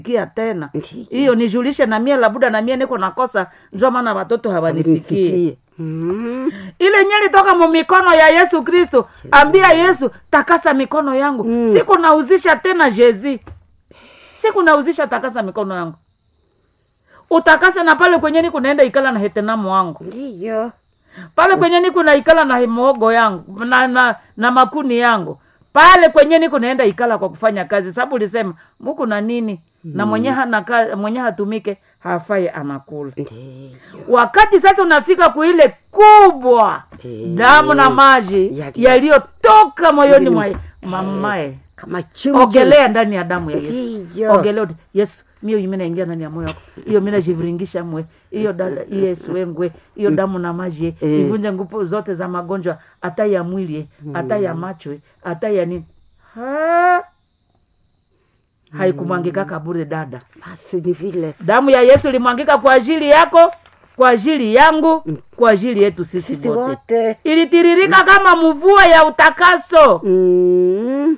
kia tena Ndiyo. hiyo nijulishe na mie labuda na mie niko nakosa njo maana watoto hawanisikie Nisikie. Mm. ile nyeli toka mu mikono ya yesu kristo ambia yesu takasa mikono yangu Mm. siku nauzisha tena jezi siku nauzisha takasa mikono yangu utakase na pale kwenye niku naenda ikala na hetenamu wangu ndiyo pale kwenye niku naikala na muogo yangu na, na, na makuni yangu pale kwenye niku naenda ikala kwa kufanya kazi sababu ulisema muku na nini na mwenye hana ka- mwenye hatumike hafai anakula ndiyo wakati sasa unafika kuile kubwa Eh, damu na maji yali- yaliyotoka moyoni Yali- mwa mamae kama chimchi ogelea ndani ya damu ya yesu ndiyo ogelea uti, yesu mio imi naingia ndani ya moyo wako hiyo mi najiviringisha mwe hiyo dada yesu wengwe hiyo damu na maji eh, Eh. ivunje nguvu zote za magonjwa hata ya mwili eh, hata ya macho eh, hata ya nini Ha? haikumwangika kaburi dada basi ni vile damu ya yesu ilimwangika kwa ajili yako kwa ajili yangu kwa ajili yetu sisi sisi wote wote ilitiririka kama mvua ya utakaso Mm.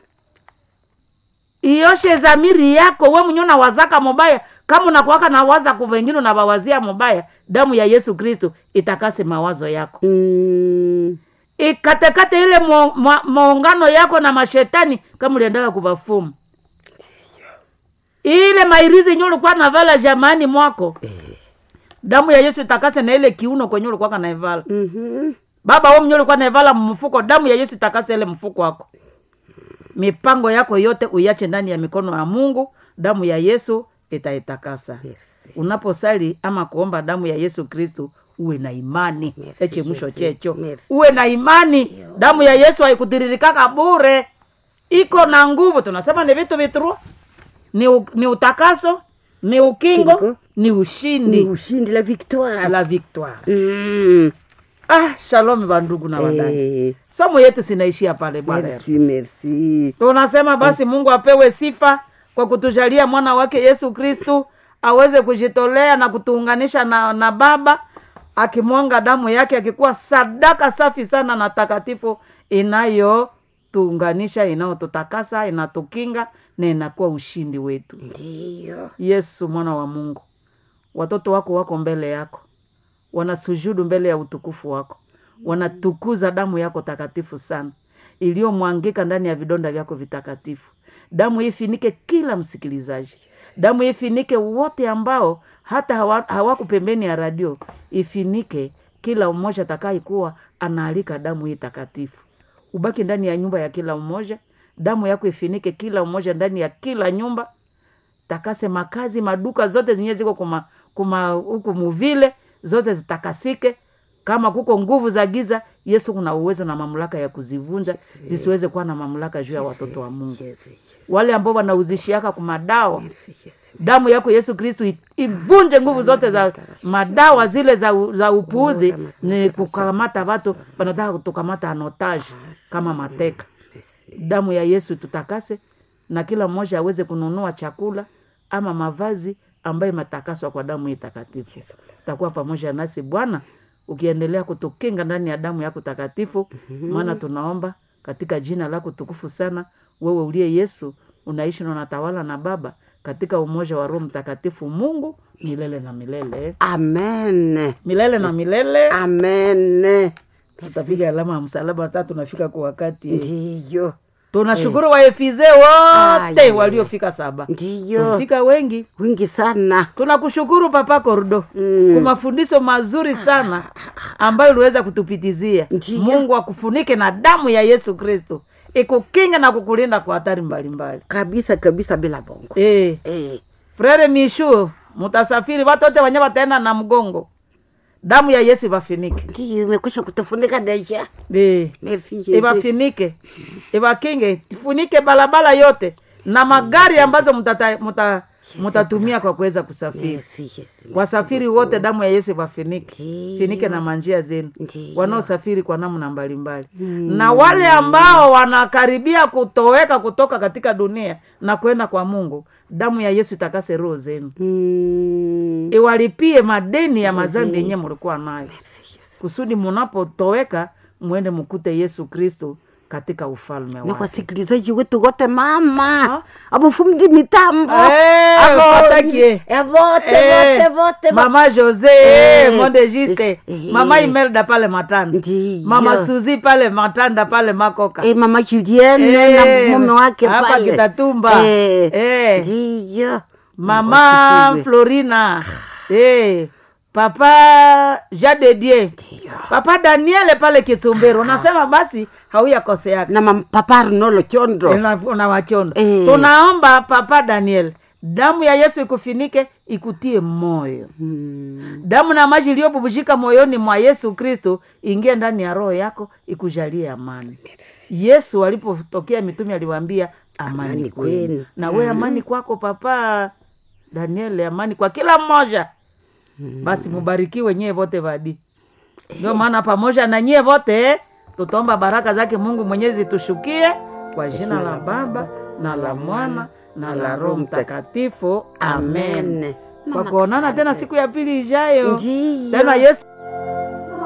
ioshe zamiri yako we mwenye unawazaka mubaya kama unakuwaka na waza ku wengine unawawazia mubaya damu ya yesu kristo itakase mawazo yako Mm. ikatekate ile mo- ma- maungano yako na mashetani kama uliendaka kubafumu ile mairizi nye ulikuwa navala jamani mwako Eh. damu ya yesu itakase na ile kiuno kwenye ulikuwa naivala Mhm. baba we mwenye ulikuwa naivala mfuko damu ya yesu itakase ile mfuko wako mipango yako yote uiache ndani ya mikono ya mungu damu ya yesu itaitakasa Merci. unaposali ama kuomba damu ya yesu kristu uwe na imani Merci, eche mwisho Yesu. checho Merci. uwe na imani damu ya yesu haikutiririkaka bure iko na nguvu tunasema ni vitu vitru ni, u, ni utakaso ni ukingo Kingo. ni ni ushindi ushindi la victoire la victoire Mm. ah shalom bandugu na wadani Eh. somo yetu sinaishia pale bwana merci merci tunasema basi mungu apewe sifa kwa kutujalia mwana wake yesu kristu aweze kujitolea na kutuunganisha na, na baba akimwanga damu yake akikuwa sadaka safi sana na takatifu inayotuunganisha inayotutakasa inatukinga na inakuwa ushindi wetu ndiyo yesu mwana wa mungu watoto wako wako mbele yako wanasujudu mbele ya utukufu wako wanatukuza damu yako takatifu sana iliyomwangika ndani ya vidonda vyako vitakatifu damu hii ifinike kila msikilizaji damu hii ifinike wote ambao hata hawa- hawako pembeni ya radio ifinike kila mmoja atakayekuwa anaalika damu hii takatifu ubaki ndani ya nyumba ya kila mmoja damu yako ifinike kila mmoja ndani ya kila nyumba takase makazi maduka zote zenye ziko kuma kuma huku muvile zote zitakasike kama kuko nguvu za giza yesu kuna uwezo na mamlaka ya kuzivunja zisiweze kuwa na mamlaka juu ya watoto wa mungu Yesu, Yesu. wale ambao wanauzishiaka kumadawa Yesu, Yesu. damu yako yesu kristu i- ivunje nguvu zote za madawa zile za, u- za upuuzi ni kukamata watu wanataka kutukamata anotage kama mateka damu ya yesu tutakase na kila mmoja aweze kununua chakula ama mavazi ambayo imetakaswa kwa damu hii takatifu utakuwa pamoja nasi bwana ukiendelea kutukinga ndani ya damu yako takatifu maana tunaomba katika jina lako tukufu sana wewe uliye yesu unaishi na unatawala na baba katika umoja wa roho mtakatifu mungu milele na milele amen milele na milele amen tutapiga alama ya msalaba hata tunafika kwa wakati ndiyo tunashukuru waefize wote Aya. waliofika saba ndiyo tulifika wengi wingi sana tunakushukuru papa kordo Mm. kwa mafundisho mazuri sana ambayo uliweza kutupitizia Ndiyo. mungu akufunike na damu ya yesu kristo ikukinga na kukulinda kwa hatari mbalimbali kabisa kabisa bila bongo e, eh. frere mishu mutasafiri watu wote wenye wataenda na mgongo damu ya yesu ivafinike ndiyo imekwisha kutufunika deja e. merci Yesu. ivafinike ivakinge tifunike barabara yote na magari ambazo mutata- muta- mutatumia kwa kuweza kusafiri merci Yesu. wasafiri wote damu ya yesu ivafinike Ndiyo. finike na manjia zenu Ndiyo. wanaosafiri kwa namna mbalimbali na wale ambao wanakaribia kutoweka kutoka katika dunia na kwenda kwa mungu damu ya yesu itakase roho zenu Mm. iwalipie madeni ya mazambi yenye mulikuwa nayo Merci Yesu. kusudi munapotoweka mwende mkute yesu kristo katika ufalme na wake wasikilizaji wetu wote mama Ah. abufundi mitambo Eh, Abo- watakie. Eh, vote Eh, vote vote mama jose Eh. monde juste Eh. mama imelda pale matanda Ndiyo. mama suzi pale matanda pale makoka Eh, mama Julienne Eh, na mume wake hapa pale Kitatumba. Eh, Eh. ndiyo mama Wasifiwe. florina eh, papa jadedie papa daniele pale kitsumbero unasema basi hauyakoseaka na mam- papa Arnolo Chondo na wachondo Eh. tunaomba papa daniel damu ya yesu ikufinike ikutie moyo Hmm. damu na maji iliyobubujika moyoni mwa yesu kristo ingie ndani ya roho yako ikujalie amani yesu alipotokea mitume aliwaambia amani Amani kwenu kwenu. na we amani kwako papa daniel amani kwa kila mmoja basi mubarikiwe nyie vote vadi ndio maana pamoja na nyie vote tutaomba baraka zake mungu mwenyezi tushukie kwa jina la baba na la mwana na la roho mtakatifu amen Amen. kwa Mama, kuonana tena siku ya pili ijayo Ndiyo. tena yesu